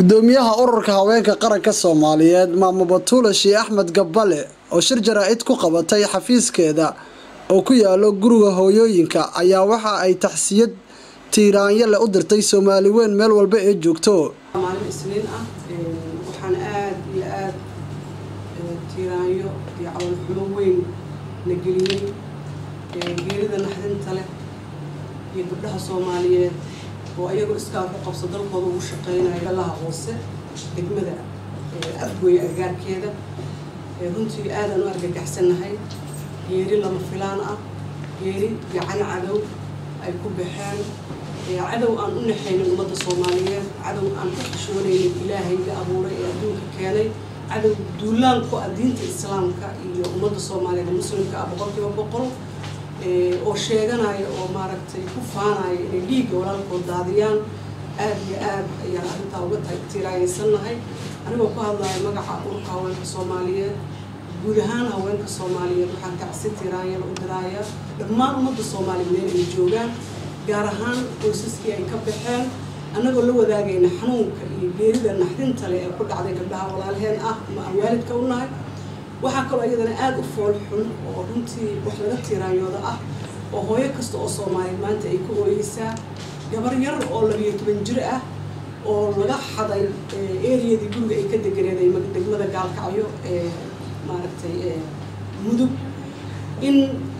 gudoomiyaha ururka haweenka qaranka soomaaliyeed maamo batuula shii axmed gabbale oo shir jaraa-id ku qabatay xafiiskeeda oo ku yaalo guriga hooyooyinka ayaa waxa ay taxsiyad tiiraanyo leh u dirtay soomaali weyn meel walba ee joogto maalin isniin ah waxaan aad iyo aad tiiraanyo iyo camalxumo weyn la geliyey geerida naxdinta leh iyo gabdhaha soomaaliyeed oo ayagoo iskaa ku qabso dalkooda ugu shaqeynaya galaha hoose degmada afgooye agaarkeeda runtii aadaan u argagaxsannahay geeri lama filaan ah geeri gacan cadow ay ku baxeen cadow aan u naxaynin ummadda soomaaliyeed cadow aan ku xishoonaynin ilaahayga abuuray ee adduunka keenay cadow duulaan ku ah diinta islaamka iyo ummadda soomaaliyeed muslimka ah boqolkiiba boqol oo sheeganaya oo maaragtay ku faanaya inay dhiigga walaalkood daadiyaan aad iyo aad ayaan arrintaa uga tiiraayaysannahay anigoo ku hadlaya magaca ururka haweenka soomaaliyeed guud ahaan haweenka soomaaliyeed waxaan tacsi tiiraanyada u diraaya dhammaan ummadda soomaaliyeed meel ay joogaan gaar ahaan qoysaskii ay ka baxeen annagoo la wadaagayna xanuunka iyo geerida naxdinta leh ee ku dhacday gabdhaha walaalheen ah ama aan waalidka u nahay waxaa kaloo iyadana aada u fool xun oo runtii wax laga tiiraanyooda ah oo hooyo kasta oo soomaaliyeed maanta ay ku ooyeysaa gabar yar oo labiyo toban jir ah oo laga xaday eriyadii guriga ay ka deganeeday degmada gaalkacyo ee maaragtay mudug in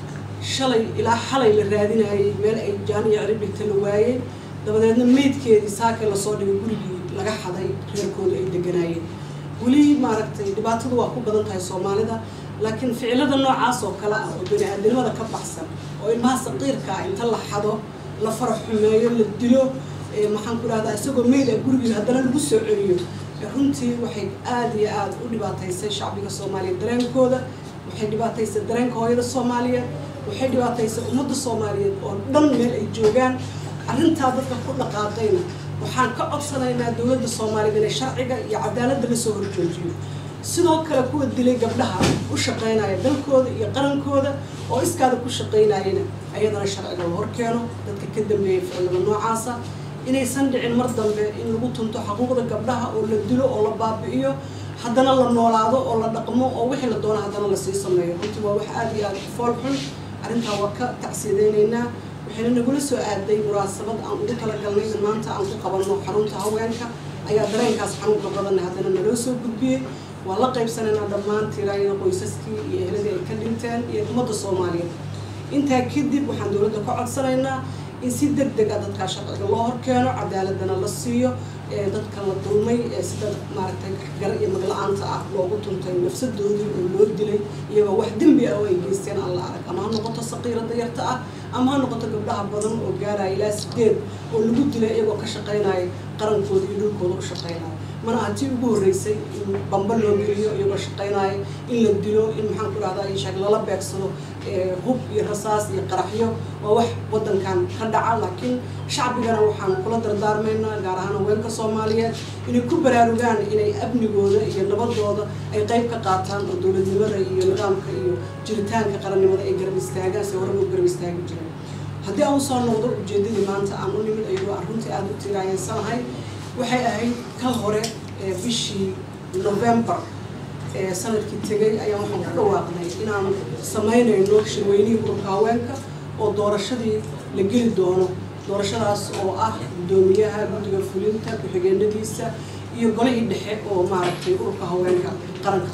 shalay ilaa xalay la raadinayay meel ay jaaniya ciribigta la waayey dabadeedna meydkeedii saakay lasoo dhigay gurigii laga xaday reerkooda ay deganaayeen weli maaragtay dhibaatadu waa ku badan tahay soomaalida laakiin ficilada noocaas oo kale ah oo bani-aadnimada ka baxsan oo ilmaha saqiirka ah inta la xado la faraxumeeyo la dilo maxaan ku dhahdaa isagoo meyd ah gurigii haddana lagu soo celiyo runtii waxay aada iyo aada u dhibaataysay shacbiga soomaaliyeed dareenkooda waxay dhibaataysay dareenka hooyada soomaaliyeed waxay dhibaataysay ummadda soomaaliyeed oo dhan meel ay joogaan arrintaa dadka ku dhaqaaqayna waxaan ka codsanaynaa dowladda soomaaliyeed inay sharciga iyo cadaaladda lasoo horjoojiyo sidoo kale kuwa dilay gabdhaha u shaqaynaya dalkooda iyo qarankooda oo iskaada ku shaqaynayana ayadana sharciga la horkeeno dadka ka dambeeyay ficilada noocaasa inaysan dhicin mar dambe in lagu tunto xaquuqda gabdhaha oo la dilo oo la baabi'iyo haddana la noolaado oo la dhaqmo oo wixii la doono haddana lasii sameeyo runtii waa wax aada iyo aada u fool xun arrintaa waa ka tacsiyadeynaynaa waxayna nagula soo aaday munaasabad aan ugu talagalnay in maanta aan ku qabanno xarunta haweenka ayaa dareenkaas xanuunka badanna haddana naloo soo gudbiyey waa la qaybsanaynaa dhammaan tiraayada qoysaskii iyo eheladii ay ka dhinteen iyo ummadda soomaaliyeed intaa kadib waxaan dowladda ka codsanaynaa in si deg deg ah dadkaa sharciga loo horkeeno cadaaladana la siiyo dadka la dulmay sida maaragtay gar iyo magla-aanta ah loogu tuntay nafsadoodii oo loo dilay iyagoo wax dembi ah oo ay geysteen aan la arag ama ha noqoto saqiirada yarta ah ama ha noqoto gabdhaha badan oo gaaraya ilaa sideed oo lagu dilay iyagoo ka shaqaynaya qarankooda iyo dhulkooda u shaqaynaya mana aha tii ugu horreysay in bamba loo geliyo iyagoo shaqaynaya in la dilo in maxaan ku dhahdaa inshaag lala beegsado hub iyo rasaas iyo qaraxyo waa wax waddankan ka dhaca laakiin shacbigana waxaan kula dardaarmaynaa gaar ahaan haweenka soomaaliyeed inay ku baraarugaan inay amnigooda iyo nabadooda ay qayb ka qaataan oo dowladnimada iyo nidaamka iyo jiritaanka qarannimada ay garab istaagaan si horeba u garab istaagi jireen haddii aan usoo noqdo ujeedadii maanta aan u nimid ayagoo aan runtii aada u tiiraayensanahay waxay ahayd ka hore bishii november sanadkii tegay ayaan waxaan ku dhawaaqnay inaan samaynayno shirweynihii ururka haweenka oo doorashadii la geli doono doorashadaas oo ah guddoomiyaha guddiga fulinta ku-xigeenadiisa iyo golihii dhexe oo maaragtay ururka haweenka qaranka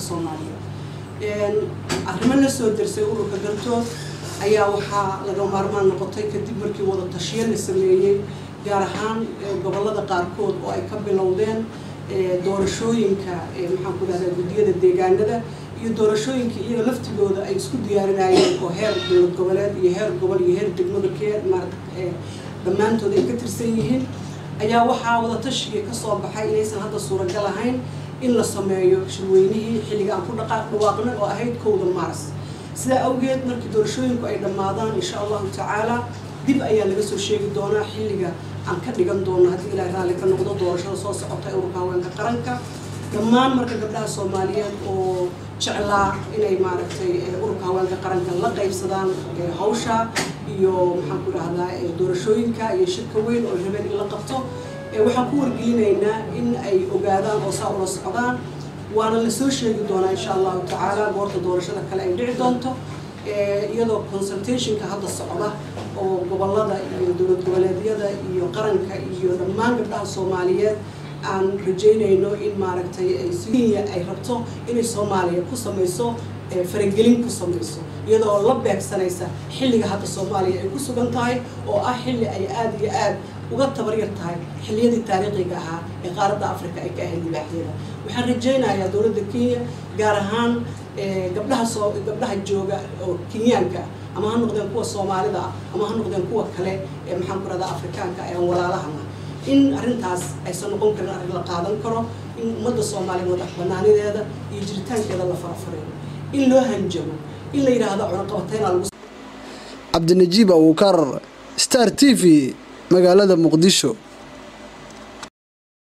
soomaaliya arrimo la soo dersay ururka galtood ayaa waxaa laga maarmaan noqotay kadib markii wada tashiyo la sameeyey gaar ahaan gobollada qaarkood oo ay ka bilowdeen doorashooyinka maxaan ku dhahdaa guddiyada deegaanada iyo doorashooyinka iyaga laftigooda ay isku diyaarinayeen oo heer dowlad goboleed iyo heer gobol iyo heer degmada kee maarata dhammaantood ay ka tirsan yihiin ayaa waxaa wada tashigii kasoo baxay inaysan hadda suuragal ahayn in la sameeyo shirweynihii xilliga aan ku dhaqaaq dhawaaqnay oo ahayd kowda maaras sidaa awgeed markii doorashooyinku ay dhammaadaan insha allahu tacaala dib ayaa laga soo sheegi doonaa xilliga aan ka dhigan doono haddii ilaahay raalli ka noqdo doorashada soo socota ee ururka haweenka qaranka dhammaan marka gabdhaha soomaaliyeed oo jeclaa inay maaragtay ururka haweenka qaranka la qaybsadaan hawsha iyo maxaan ku dhahdaa doorashooyinka iyo shirka weyn oo rabeen in la qabto waxaan ku wargelinaynaa in ay ogaadaan oo saa ula socdaan waana lasoo sheegi doonaa insha allahu tacaala goorta doorashada kale ay dhici doonto iyadoo consultationka hadda socda oo gobolada iyo dowlad goboleedyada iyo qaranka iyo dhammaan gabdhaha soomaaliyeed aan rajaynayno in maaragtay kenya ay rabto inay soomaaliya ku samayso faragelin ku samayso iyadoo la beegsanaysa xilliga hadda soomaaliya ay ku sugan tahay oo ah xilli ay aada iyo aad uga tabaryar tahay xilliyadii taariikhiga ahaa ee qaaradda africa ay ka ahayd libaaxyada waxaan rajaynayaa dowladda kenya gaar ahaan gabdhaha soo gabdhaha jooga oo kenyaanka ama ha noqdeen kuwa soomaalida ah ama ha noqdeen kuwa kale ee maxaan ku rahdaa afrikaanka ee aan walaalahana in arrintaas aysan noqon karin arrin la qaadan karo in ummadda soomaaliya madax banaanideeda iyo jiritaankeeda la farafareeyo in loo hanjabo in la yidhaahdo cunaqabateyna lagu cabdinajiib abuukar star t v magaalada muqdisho